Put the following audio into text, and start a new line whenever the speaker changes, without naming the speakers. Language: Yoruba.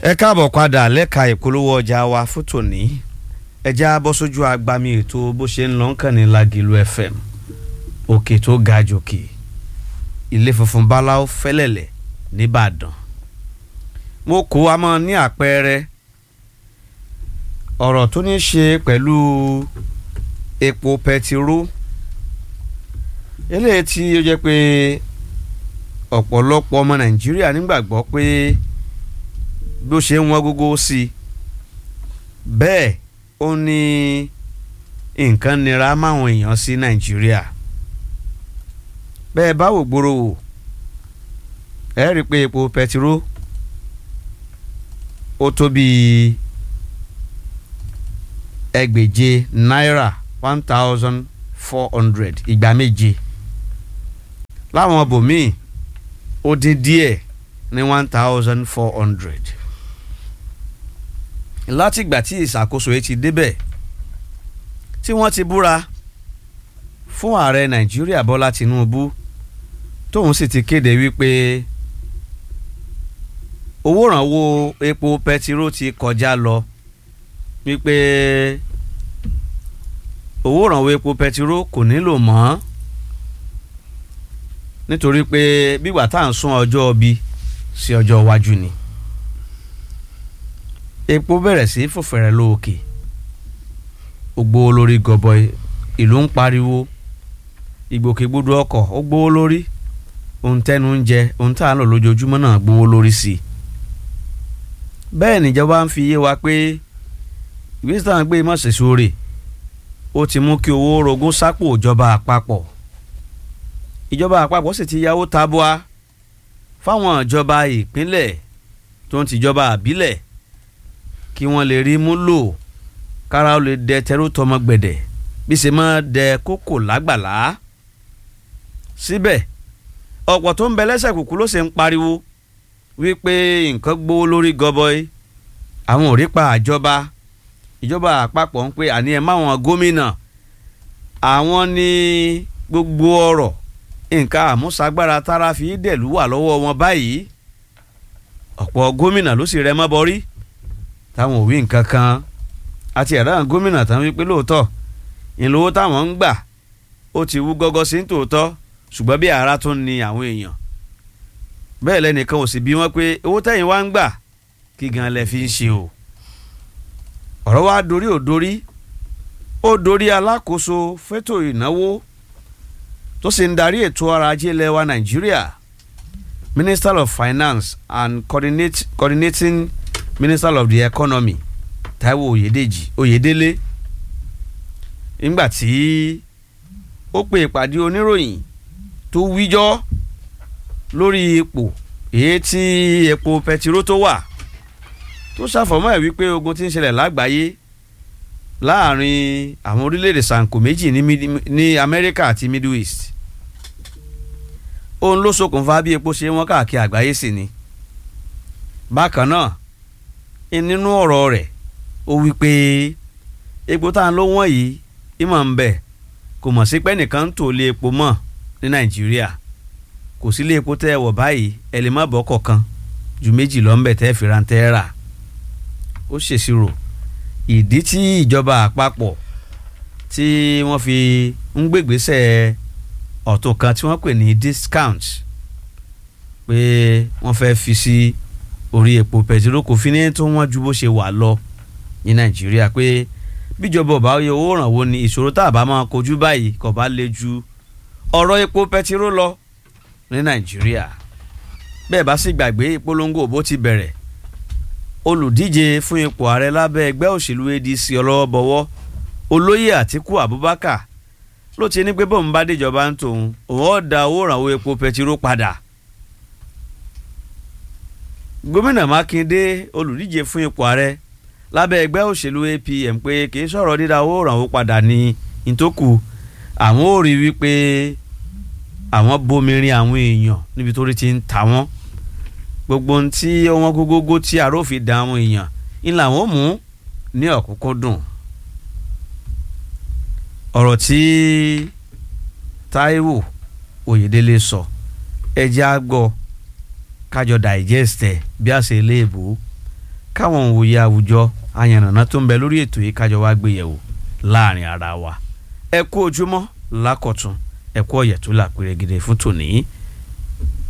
ẹ káàbọ̀ padà lẹ́ka ìpolówó ọjà wa fún tòní ẹja bọ́ sójú agbami ètò bó ṣe ń lọ ń kàn ní Lágìlú FM òkè tó ga jòkè ilé funfun báláwo fẹ́lẹ̀lẹ̀ nìbàdàn mo kó a mọ́ ní àpẹẹrẹ ọ̀rọ̀ tó ní ṣe pẹ̀lú epo pẹtiró eléyìí tí ó jẹ́ pé ọ̀pọ̀lọpọ̀ ọmọ Nàìjíríà nígbàgbọ́ pé bí ó ṣe ń wọ́n gógó sí i bẹ́ẹ̀ ó ní nǹkan nira máwọn èèyàn sí Nàìjíríà bẹ́ẹ̀ báwo gbòòrò wò ẹ rí i pé epo pẹtiró ó tó bíi ẹgbèje náírà one thousand four hundred ìgbà méje láwọn bòmíì ó dín díẹ̀ ní one thousand four hundred látìgbà tí ìṣàkóso yìí ti débẹ̀ tí wọ́n ti búra fún ààrẹ nàìjíríà bọ́lá tìǹbù tóun sì ti kéde wípé owó ìrànwọ́ epo pẹtiró ti kọjá lọ wípé owó ìrànwọ́ epo pẹtiró kò nílò mọ́ nítorí pé bígbà tá à ń sún ọjọ́ ọbí sí ọjọ́ iwájú ni epo bẹ̀rẹ̀ sí fòfẹ̀rẹ̀ lóòkè ó gbówó lórí gọbọi ìlú ń pariwo ìgbòkègbodò ọkọ̀ ó gbówó lórí ohun tẹnu ń jẹ ohun tá à ń lò lójoojúmọ́ náà gbówó lórí sí i bẹ́ẹ̀ níjọba ń fi yé wa pé ìgbésẹ̀ táwọn gbé mọ̀sẹ̀ sórí ó ti mú kí owó rogún sápò ìjọba àpapọ̀ ìjọba àpapọ̀ sì ti yáwó tabua fáwọn ìjọba ìpínlẹ̀ tó ń tìjọba àbílẹ̀ kí wọ́n lè rí mú lò kára ó lè dẹ tẹrú tọmọ gbẹ̀dẹ̀ bí ṣe máa dẹ kókò lágbàlá síbẹ̀ ọ̀pọ̀ tó ń bẹ lẹ́sẹ̀ kùkú ló ṣe ń pariwo wípé nǹkan gbówó lórí gọbọi àwọn ò rí pa àjọba ìjọba àpapọ̀ ń pè àní ẹ̀ máwọn gómìnà àwọn ní gbogbo ọ̀rọ̀ nǹkan àmúṣagbára tára fi dẹ̀lú wà lọ́wọ́ wọn báyìí ọ̀pọ̀ gómìnà ló sì rẹ mọ́ bọ́rí táwọn ò wí nǹkan kan àti ẹ̀rọ àwọn gómìnà táwọn wípé lóòótọ́ ìlówó táwọn ń gbà ó ti wú gọ́gọ́ sí tòótọ́ ṣùgbọ́n bí ara tún ni àwọn èèyàn bẹ́ẹ̀ lẹ́nìkan ò sì bí wọ́n pé owó tẹ̀yìn wá ń gbà kí gan lẹ fi ń ṣe o ọ̀rọ̀ wa dorí ò dorí ó dorí alákòóso fétò ìnáwó tó sì ń darí ètò ọrọ̀ ajé ilẹ̀ wa Nàìjíríà Minister of Finance and coordinate, coordinating Minister of the Economy Táíwò Oyèdèjì Oyèdélé nígbà tí ó pe ìpàdé oníròyìn tó wíjọ́ lórí ipò èyí tí epo pẹtiró tó wà tó ṣàfọ̀mọ́ ẹ̀ wípé ogun tí ń ṣẹlẹ̀ lágbàáyé láàrin àwọn orílẹ̀-èdè sanko méjì ní Amẹ́ríkà àti Middle East òun ló ṣokùnfà bí epo ṣe wọ́n káàkiri àgbáyé sí ni bákan náà nínú ọ̀rọ̀ rẹ̀ ó wí pé epo tá à ń lò wọ́n yìí ìmọ̀ ń bẹ̀ kò mọ̀ sí pé nìkan ń tò lé epo mọ́ ní Nàìjíríà kò sí lé epo tẹ́ ẹ wọ̀ báyìí ẹ lè má bọ́ kọ̀ọ̀kan ju méjì lọ́nbẹ̀ tẹ́ fi rántẹ́ rà ó ṣèṣirò ìdí tí ìjọba àpapọ̀ tí wọ́n fi ń gbègbèsè ọ̀tún kan tí wọ́n pè ní discount pé wọ́n fẹ́ fi sí orí epo pẹtiró kò fi ní tó wọ́n ju bó ṣe wà lọ ní nàìjíríà pé bíjọba ọba oyè owó ìrànwọ́ ni ìṣòro tá a bá máa kojú báyìí kò bá le ju ọ̀rọ̀ epo pẹtiró lọ ní nàìjíríà bẹ́ẹ̀ bá sì gbàgbé ìpolongo òbó ti bẹ̀rẹ̀ olùdíje fún ipò ààrẹ lábẹ́ ẹgbẹ́ òṣèlú ADC ọlọ́wọ́bọwọ́ olóyè àtíkù abubakar ló ti ní pé bóun bá déjọba ń tòun òun ó da owó ìrànwọ́ epo pẹtiró padà gómìnà mákindé olùdíje fún ipò ààrẹ lábẹ́ ẹgbẹ́ òṣèlú APM pé kì í sọ̀rọ̀ dídá owó ìrànwọ́ padà ní ìtókù àwọn ò rí wípé àwọn bomirin àwọn èèyàn níbi tó rí ti ń ta wọ́n gbogbo ohun tí wọ́n gógógó tí àrófin da àwọn èèyàn ń làwọn mú ní ọ̀kúnkúndùn ọ̀rọ̀ tí Táíwò Oyèdélé sọ ẹjẹ́ á gbọ́ kájọ digest ẹ̀ bí a ṣe léèbó káwọn òye àwùjọ ayànnàná tó ń bẹ lórí ètò yìí kájọ wá gbé yẹ̀wò láàrin ara wa ẹ kú ojúmọ́ lákọ̀tún ẹ kú ọ̀yẹ̀ tó là pérégede fún tòní